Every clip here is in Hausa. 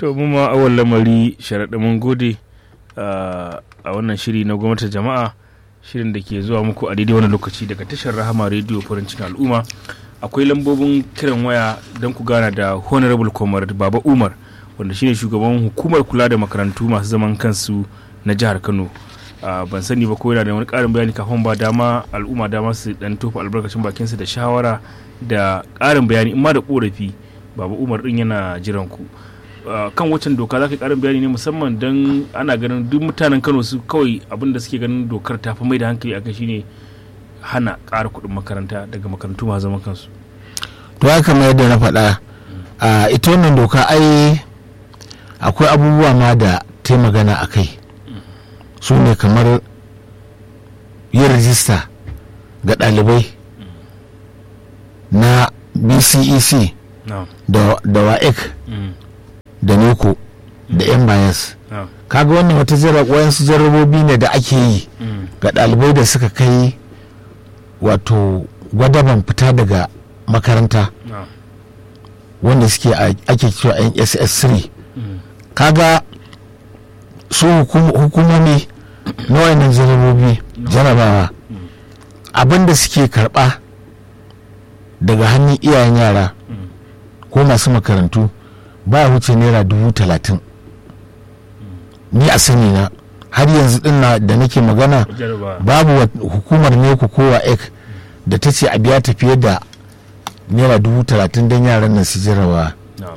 to mu ma awal lamari sharaɗa mun gode a wannan shiri na gwamnatin jama'a shirin da ke zuwa muku a daidai wani lokaci daga tashar rahama rediyo farin cikin al'umma akwai lambobin kiran waya don ku gana da honorable comrade baba umar wanda shine shugaban hukumar kula da makarantu masu zaman kansu na jihar kano ban sani ba ko yana da wani karin bayani kafin ba dama al'umma dama su dan tofa albarkacin bakinsu da shawara da karin bayani in ma da korafi baba umar din yana jiran ku kan waccan doka za ka karin bayani ne musamman don ana ganin duk mutanen kano su kawai abin da suke ganin dokar ta fi mai da hankali akai shine hana ƙara kuɗin makaranta daga makarantu masu zaman kansu to ya kamar yadda na faɗa a ita wannan doka ai akwai abubuwa ma da ta magana a kai su ne kamar yin rajista ga ɗalibai na bcec da waec da neko da yan bayas kaga wannan wata wayansu jarrabobi ne da ake yi ga ɗalibai da suka kai wato gwadaban fita daga makaranta wanda suke ake cewa nss3 kaga su hukumomi na wayannan jarrabobi jarabawa abinda suke karba daga hannun iyayen yara ko masu makarantu ba wuce naira dubu talatin ni a sani na har yanzu din da nake magana babu hukumar ne ku kowa ek da ta ce a biya ta fiye da naira dubu talatin don yaran nan su jarawa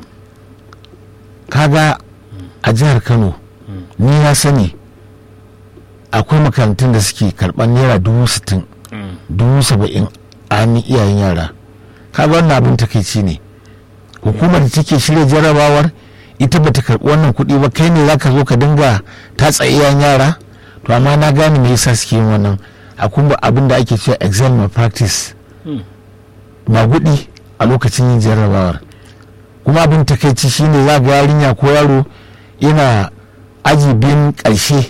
kaga a jihar kano ni na sani akwai makarantun da suke karɓar naira dubu sittin dubu saba'in a hannun iyayen yara kaga wannan abin takaici ne hukumar da take shirya jarabawar ita bata karɓi wannan kuɗi ba kai ne zaka zo ka dinga tatsa iyayen yara to amma na gane me yasa suke yin wannan akwai abin da ake cewa exam malpractice magudi a lokacin yin jarrabawar kuma abin takaici shine za ga yarinya ko yaro yana aji biyun ƙarshe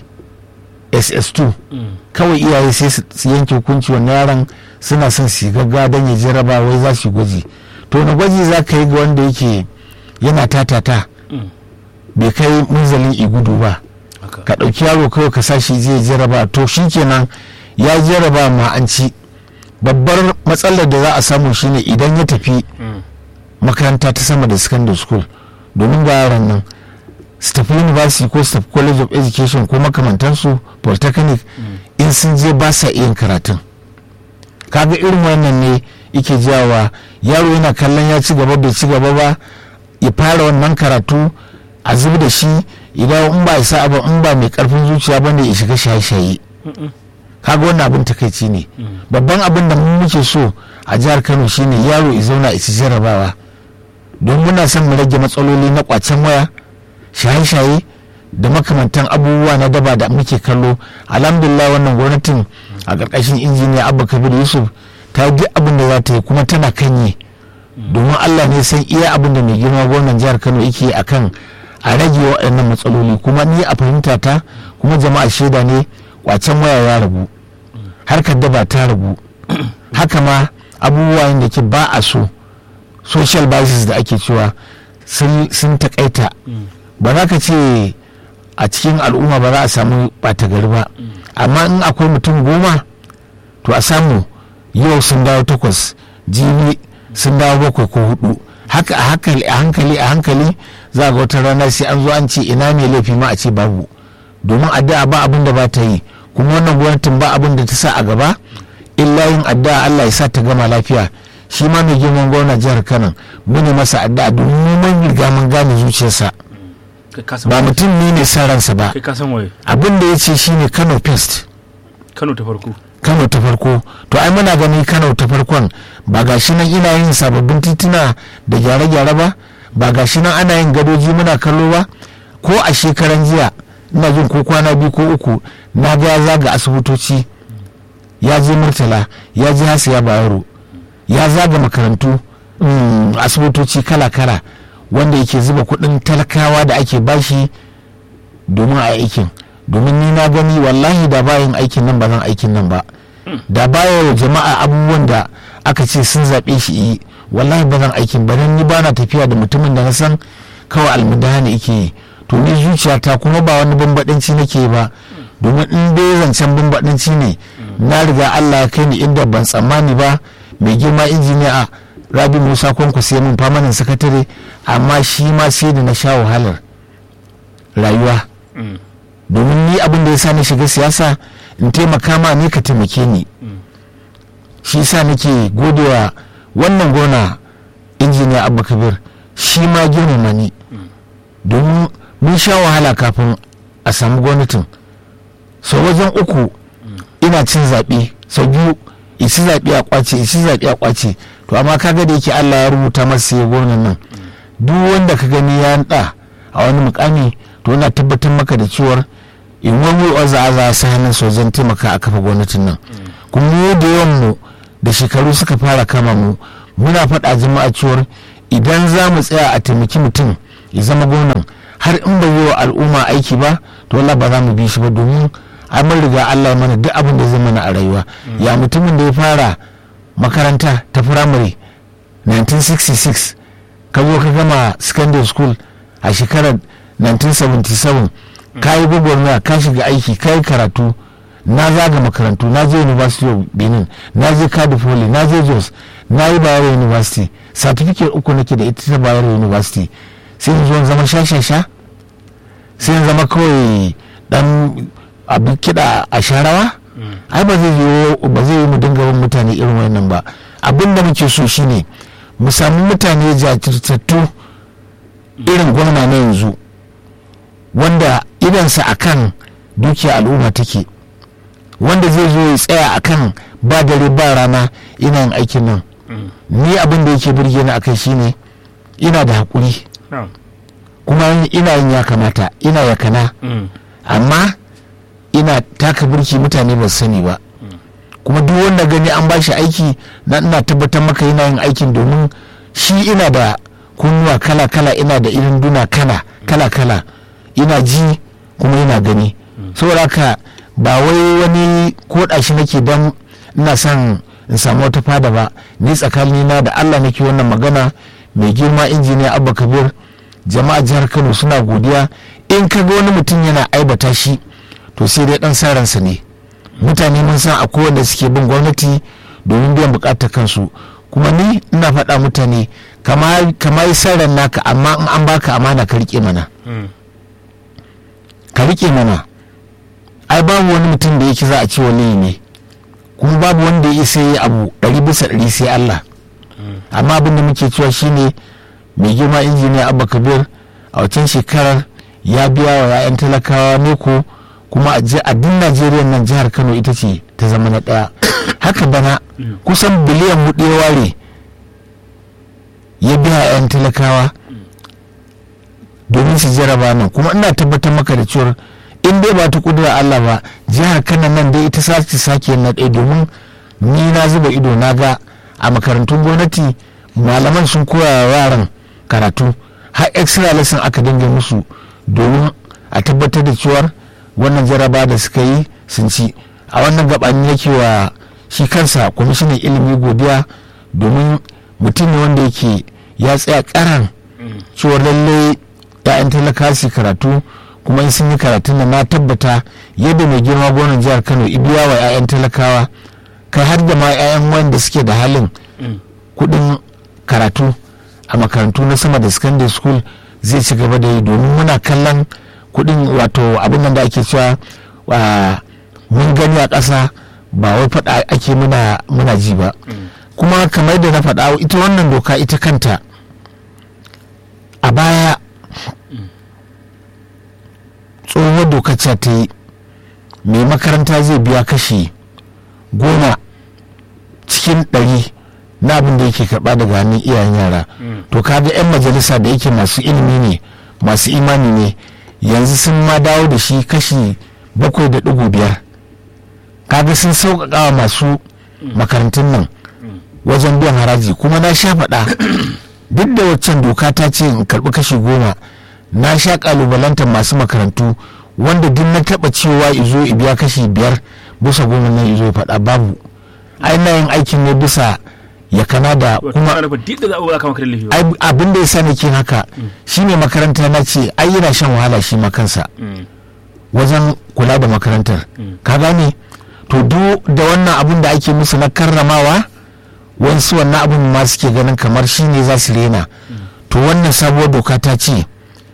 ss2 kawai iyaye sai su yanke hukunci wannan yaron suna son su gaggawa don ya jarraba wai za su gwaji to na gwaji za ka yi ga wanda yake yana tatata bai kai munzalin igudu ba ka ɗauki yaro kawai ka sa shi zai jarraba to shikenan ya jarraba ma an ci babbar matsalar da za a samu shine idan ya tafi makaranta ta sama da secondary school domin ga yaran nan su tafi university ko su tafi college of education ko makamantansu polytechnic in sun je ba sa iya karatun kaga irin wannan ne yake jawa yaro yana kallon ya ci gaba bai ci gaba ba ya fara wannan karatu a zubi da shi idan in ba isa ba in ba mai karfin zuciya bane ya shiga shaye-shaye kaga wannan abin takaici ne babban abin da muke so a jihar kano shine yaro ya zauna ya ci jarabawa don muna son mu rage matsaloli na kwacen waya shaye-shaye da makamantan abubuwa na daba da muke kallo alhamdulillah wannan gwamnatin a ƙarƙashin injiniya abba kabir yusuf ta yi abin da za ta yi kuma tana kanye domin allah ne san iya abin da mai girma gwamnan jihar kano yake akan a rage waɗannan matsaloli kuma ni a fahimta ta kuma jama'a shaida ne kwacen waya ya rabu harkar daba ta rabu haka ma abubuwa da ke ba a so social biases da ake cewa sun takaita ba za ka ce a cikin al'umma ba za a samu ɓata gari ba amma in akwai mutum goma to a samu yau sun dawo takwas jibi sun dawo bakwai ko hudu haka a hankali a hankali a hankali za ga wata rana sai an zo an ce ina ne laifi ma a ce babu domin addu'a ba abin da ba ta yi kuma wannan gwamnatin ba abin da ta sa a gaba illa yin addu'a Allah ya sa ta gama lafiya shi ma mai girman gwamna jihar Kano mune masa addu'a domin mun riga mun gane zuciyarsa ba mutum ne ne san ransa ba abin da ya ce shine Kano Pest Kano ta farko Kano ta farko to ai muna gani Kano ta farkon ba gashi nan ina yin sababbin tituna da gyare-gyare ba ba gashi nan ana yin gadoji muna kallo ba ko a shekaran jiya ina jin ko kwana biyu ko uku na ga ya zaga asibitoci ya je murtala ya je hasiya bayero ya zaga makarantu asibitoci kala-kala wanda yake zuba kuɗin talakawa da ake bashi domin a aikin domin ni na gani wallahi da bayan aikin nan ba zan aikin nan ba da baya wa jama'a abubuwan da aka ce sun zaɓe shi yi wallahi ba zan aikin ba ni ba na tafiya da mutumin da na san kawai almudahani ike yi to ni zuciyata kuma ba wani bambadanci nake ba domin in dai zancen bambadanci ne na riga allah ya kai ni inda ban tsammani ba mai girma injiniya rabi musa kwanku sai mun famanin sakatare amma shi ma sai da na sha wahalar rayuwa domin ni abin da ya sa na shiga siyasa in taimaka ma ne ka taimake ni shi sa nake godewa wannan gona injiniya abba kabir shi ma girmama ni domin mun sha wahala kafin a samu gwamnatin sau wajen uku ina cin zaɓe sau biyu isi zaɓe a kwace isi zaɓe a kwace to amma kaga da yake allah ya rubuta masa ya gonan nan duk wanda ka gani ya ɗa a wani mukami to ina tabbatar maka da cewar in wani waza a za su hannun sojan taimaka a kafa gwamnatin nan kuma mu da yawan mu da shekaru suka fara kama mu muna faɗa jama'a cewar idan za mu tsaya a taimaki mutum ya zama gwamnan har in bai yi wa al'umma aiki ba to Allah ba za mu bi shi ba domin an riga Allah ya mana duk abin da zai mana a rayuwa ya mutumin da ya fara makaranta ta firamare 1966 ka zo ka gama secondary school a shekarar 1977 ka yi gwagwarmaya ka shiga aiki ka yi karatu na zaga makarantu na je university of benin na je cardiff poly na je jos na yi bayero university certificate uku nake da ita ta bayero university sai in zo zama sha-sha-sha sai in zama kawai dan abin kiɗa a sharawa ai ba zai yi ba zai yi mu dinga bin mutane irin wannan ba abin da muke so shine mu samu mutane jajirtattu irin gwamna na yanzu wanda idansa akan dukiya al'umma take wanda zai zo ya tsaya akan ba dare ba rana ina yin aikin nan ni abin da yake birge ni akai shine ina da haƙuri kuma ina yin ya kamata ina yakana amma ina taka burki mutane ba sani ba kuma duk wanda gani an bashi aiki na ina tabbatar maka yana yin aikin domin shi ina da kunnuwa kala-kala ina da irin duna kala kala-kala ina ji kuma ina gani saboda haka ba wai wani koda shi nake don ina son in samu wata fada ba ni tsakanina da allah nake wannan magana mai girma injiniya abba kabir jama'a jihar kano suna godiya in ka ga wani mutum yana aibata shi to sai dai dan saransa ne mutane mun san akwai wanda suke bin gwamnati domin biyan bukatar kansu kuma ni ina faɗa mutane kama yi saran naka amma in an baka amana ka rike mana ka rike mana ai babu wani mutum da yake za a ce wani ne kuma babu wanda ya isa yi abu ɗari bisa ɗari sai Allah amma abin da muke cewa shine mai girma injiniya abba kabir a wancan shekarar ya biya wa 'ya'yan talakawa neko kuma a duk najeriya nan jihar kano ita ce ta zama na ɗaya haka bana kusan biliyan hudu ya ware ya biya 'ya'yan talakawa domin su jaraba nan kuma ina tabbatar maka da cewar in dai ba ta kudura allah ba jihar kano nan dai ita sace sake na ɗaya domin ni na zuba ido na ga a makarantun gwamnati malaman sun koya wa yaran karatu har extra lesson aka dinga musu domin a tabbatar da cewar wannan jaraba da suka yi sun ci a wannan gabanin yake wa shi kansa kwamishinan ilimi godiya domin mutum ne wanda yake ya tsaya karan cewar lallai ya'yan talaka su karatu kuma in sun yi karatun da na tabbata yadda mai girma gonan jihar kano ibiya wa 'ya'yan talakawa kai har da ma 'ya'yan wanda suke da halin kudin karatu a makarantu na sama da secondary school zai ci gaba da yi domin muna kallon kudin wato abin da ake cewa mun gani a ƙasa ba wai faɗa ake muna muna ji ba kuma kamar da na faɗa ita wannan doka ita kanta a baya tsohuwar doka ce ta yi mai makaranta zai biya kashi goma cikin ɗari na abin da yake karɓa daga hannun iyayen yara to kaga 'yan majalisa da yake masu ilimi ne masu imani ne yanzu sun ma dawo da shi kashi bakwai da ɗigo biyar kaga sun sauƙaƙa wa masu makarantun nan wajen biyan haraji kuma na sha faɗa duk da waccan doka ta ce in karɓi kashi goma na sha ƙalubalantar masu makarantu wanda duk na taɓa cewa izo biya kashi biyar bisa goma nan izo faɗa babu ai na yin aikin ne bisa yakana da wato kuma ana nufin duk da za a ba ka maka da laifi ba ai abin da ya sa nake haka shine makaranta na ce ai yana shan wahala shi ma kansa Mm. wajen kula da makarantar Mm. ka gane to duk da wannan abin da ake musu na karramawa wasu wannan abin ma suke ganin kamar shi ne za su rena to wannan sabuwar doka ta ce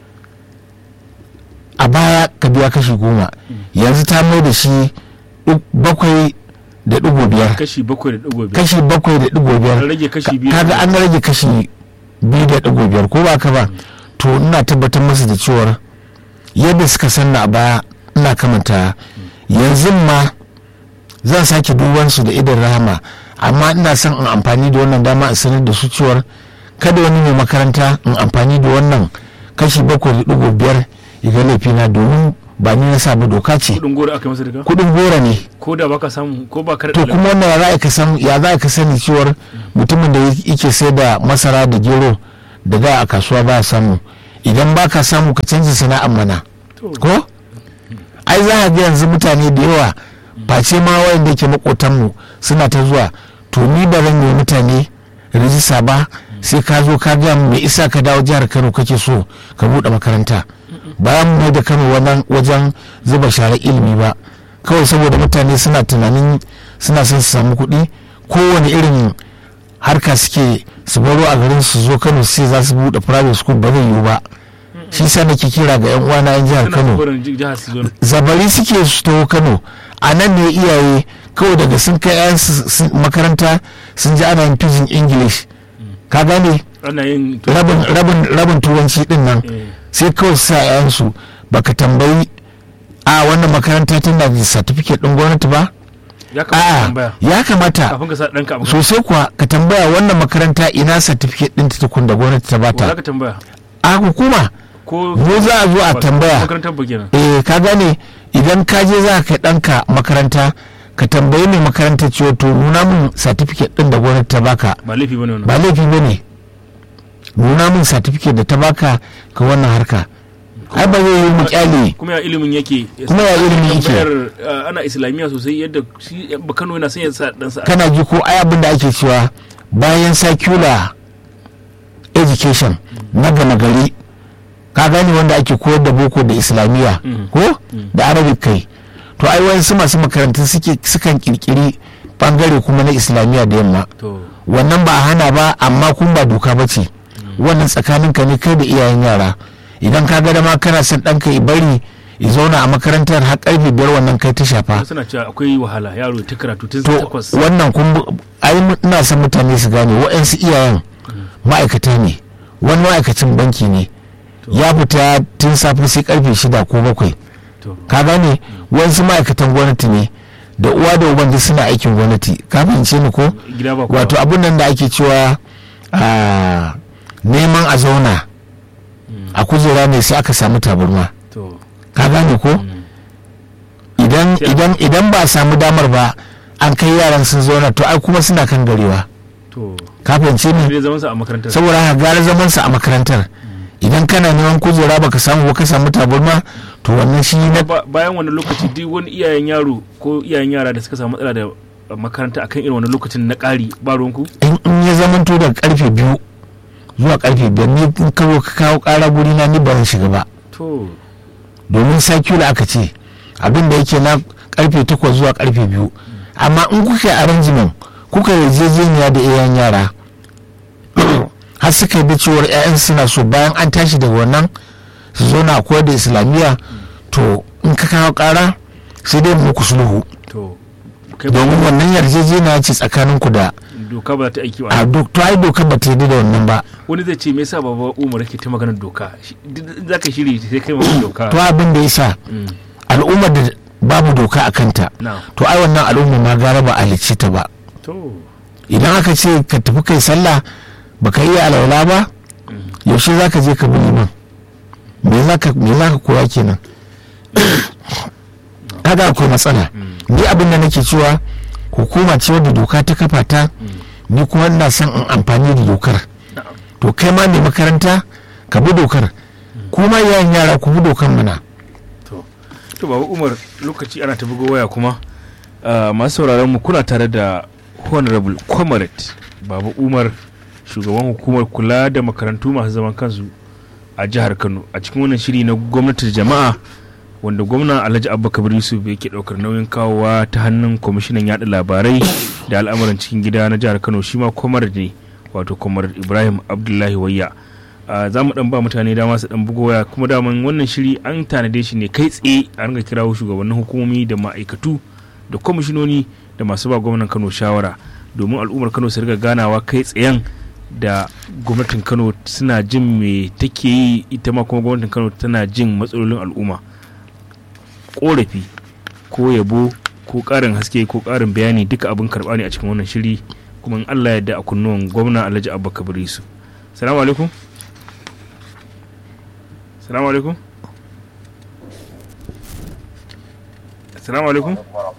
a baya ka biya kashi goma yanzu ta mai da shi duk bakwai da ɗigo biyar kashi bakwai da ɗigo biyar kashi bakwai da ɗigo biyar An rage kashi biyu. kaga an rage kashi biyu da ɗigo biyar ko ba ka ba to ina tabbatar musu da cewar yadda suka sanna a baya ina kamanta yanzu ma zan sake duban su da idan rahama amma ina son in amfani da wannan dama in sanar da su cewar kada wani mai makaranta in amfani da wannan kashi bakwai da ɗigo biyar ya ga laifina domin ba ni na sa ba doka ce kudin goro aka yi masa daga kuɗin gora ne ko da baka samu ko ba ka da to kuma wannan ya za ka san ya za ka sani cewar mutumin da yake sai da masara da gero da da a kasuwa ba ya samu idan ba ka samu ka canza sana'ar mana To. ko ai za a ga yanzu mutane da yawa face ma wayanda yake makotanmu suna ta zuwa to ni ba zan yi mutane rijista ba sai ka zo ka ga me isa ka dawo jihar Kano kake so ka bude makaranta bayan mu mai da Kano wannan wajen zuba share ilimi ba kawai saboda mutane suna tunanin suna son su samu kuɗi kowane irin harka suke su baro a garin su zo Kano sai za su bude private school ba zai yiwu ba shi sa nake kira ga yan uwana yan jihar Suna Kano koren jihar su zo zabari suke su taho kano a nan ne iyaye kawai daga sun kai 'yan makaranta sun ji ana yin pidgin english ka gane ana yin rabin rabin rabin turanci din nan Eh. sai kawai su sa 'ya'yansu baka tambayi a wannan makaranta tana da certificate din gwamnati ba ya kamata ka a tambaya ya kamata kafin ka sa ɗanka a makaranta sosai kuwa ka tambaya wannan makaranta ina certificate din ta tukun da gwamnati ta Wa za bata ka tambaya a hukuma ko mu za a zo a ba- tambaya makarantar ba kenan eh ka gane idan ka je za ka kai ɗanka makaranta ka tambayi mai makaranta cewa to nuna min certificate ɗin da gwamnati ta baka ba laifi bane wannan ba laifi ba ne nuna min certificate da ta baka ka wannan harka ai ba zai yi mu kyale kuma ya ilimin yake Kuma ya ilimin yake. tambayar uh, ana islamiyya sosai yadda shi ba Kano yana son ya sa ɗansa a- kana ji ko ai abin da ake cewa bayan secular education na gama gari ka gane wanda ake koyar da boko da islamiyya Mhm. ko da arabic kai to ai wasu masu makarantun suke sukan kirkiri bangare kuma na islamiyya da yamma to wannan ba a hana ba amma kun ba doka ba ce wannan tsakanin ka ne kai da iyayen yara idan ka ga dama kana son ɗanka ya bari ya zauna a makarantar har karfe biyar wannan kai ta shafa suna cewa akwai wahala yaro ya ta karatu tun to takwas wannan kun bu- ai mu- ina son mutane su gane waɗansu iyayen ma'aikata ne wani ma'aikacin banki ne ya fita tun safe sai karfe shida ko bakwai to ka gane wasu ma'aikatan gwamnati ne da uwa da uban duk suna aikin gwamnati ka fahimce ni ko gida ba kowa. wato abin nan da ake cewa a neman a zauna a kujera ne sai aka samu tabarma to ka gane ko idan Sai- idan idan ba a samu damar ba an kai yaran sun zauna to ai kuma suna kan garewa to ka fahimce ni zai zama sa a makarantar saboda haka gara zaman sa a makarantar idan kana neman kujera baka samu ba ka samu tabarma to wannan shi na Ba- bayan wani lokaci duk wani iyayen yaro ko iyayen yara da suka samu matsala da makaranta akan irin wani lokacin na ƙari ba ruwanku in in ya zamanto daga karfe biyu zuwa karfe biyar ni in ka zo ka kawo kara guri na ni ba zan shiga ba to domin sakula aka ce abin da yake na karfe takwas zuwa karfe biyu amma in kuka yi arrangement kuka yi yarjejeniya da iyayen yara har suka yi da cewar 'ya'yan suna so bayan an tashi daga wannan su zo na koyar da islamiyya to in ka kawo kara sai dai muku sulhu to kai ba domin wannan yarjejeniya ce tsakaninku da doka ba za ta aiki a wa duk to ai dokar ba ta yi da wannan ba wani zai ce me yasa baba Umar yake ta maganar doka Shi- duk- za ka shiri sai kai maganar doka to abin da ya sa Mm, al'ummar da babu doka a kanta na to ai wannan al'umma ma gara ba a halicce ta ba to idan aka ce ka tafi kai sallah baka iya alwala ba yaushe za ka je ka bi liman me za ka me za ka koya kenan kaga akwai matsala ni abin da nake cewa hukuma ce wadda doka ta kafa ta ni kuma ina son in amfani da dokar na'am. to kai ma mai makaranta ka bi dokar kuma yayan yara ku bi dokar mana to to baba Umar lokaci ana ta bugo waya kuma ah, masu sauraron mu kuna tare da honorable comrade baba umar shugaban hukumar kula da makarantu masu zaman kansu a jihar kano a cikin wannan shiri na gwamnatin jama'a wanda gwamna alhaji abubakar yusuf yake daukar nauyin kawowa ta hannun kwamishinan yada labarai da al'amuran cikin gida na jihar kano shi ma comrade ne wato comrade ibrahim abdullahi wayya za mu dan ba mutane dama su dan bugo waya kuma daman wannan shiri an tanade shi ne kai tsaye a ringa kirawo shugabannin hukumomi da ma'aikatu da kwamishinoni da masu ba gwamnan kano shawara domin al'ummar kano su riga ganawa kai tsayen da gwamnatin kano suna jin me take yi ita ma kuma gwamnatin kano tana jin matsalolin al'umma korafi ko yabo ko karin haske ko karin bayani duka abin karba ne a cikin wannan shiri kuma in allah yadda a kunnuwan gwamna alhaji abubakar yusuf salamu alaikum salamu alaikum salamu alaikum